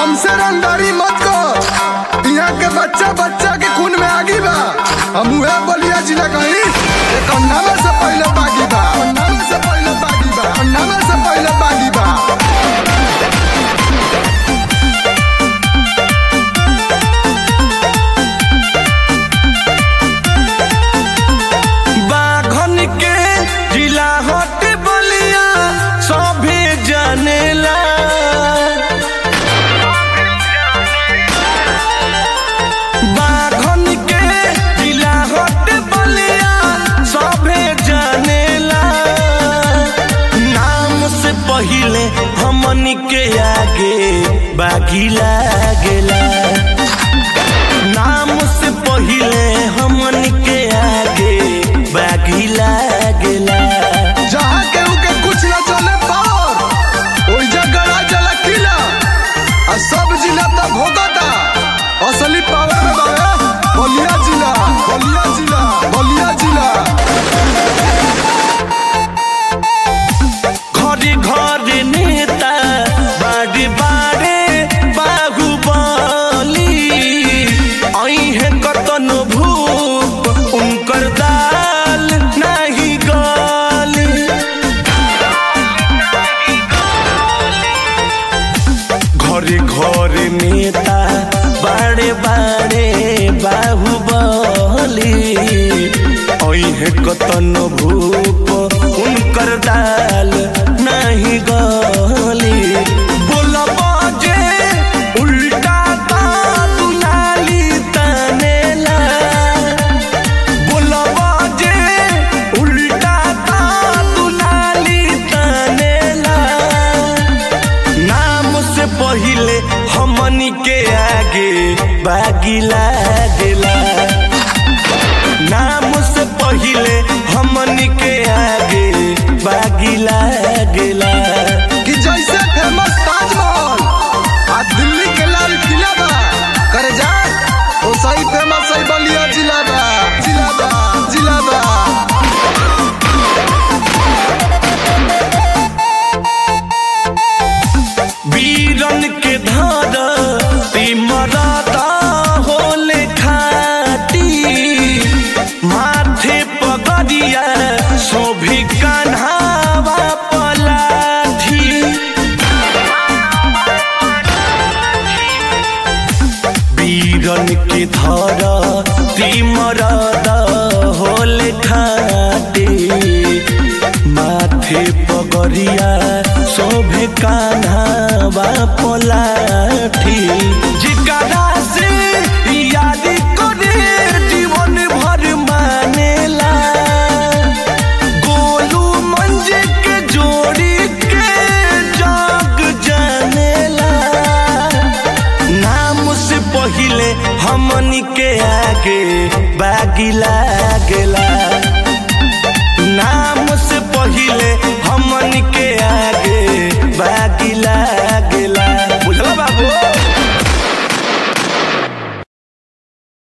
हमसे रंगदारी मत कर यहाँ के बच्चा बच्चा के खून में आगी बा हम उहे बलिया जिला कहीं एक नामे से पहले बागी बा नामे से पहले बागी बा नामे से पहले बागी बा बाघन के जिला हट बलिया सभे जानेला बाघन के जिला हट बलिया सभे जानेला नाम से पहिले हमन के आगे बागी लागेला नाम से पहिले हमन के आगे बागी लागेला जहाँ केहू के कुछ न चले पार ओई जगह चला किला आ सब जिला तक भोगता असली पावर में बावे बलिया जिला बलिया जिला बलिया जिला घरे घरे नेता बाड़े बाड़े बाहुबली अहे कतन भूप उनकर दाल नहीं गली घरे घरे नेता बाड़े बाड़े बाहुबली अहे कतन भूप उनकर दाल नहीं गली बोलब जे उल्टा का दुनाली तनेला बोलब जे उल्टा का दुनाली तनेला नाम से पहिले हमनी के आगे बागी लागेला नाम से पहिले हमनी के आगे बागी लागेला कि जैसे फेमस ताजमहल आ दिल्ली के लाल किला बा करे जा ओ सही फेमस सही बलिया जिला बा जिला बा जिला बा वीरन के धर तिमरता होले खाटी माथे पगड़िया शोभी कान्हावा पलाठी वीरन के धर तिमरद होले खाटी माथे पगड़िया शोभे कान्हावा पलाठी जिकरा से याद करे जीवन भर मानेला गोलू मंजे के जोड़ी के जग जानेला नाम से पहिले हमनी के आगे बागी लागेला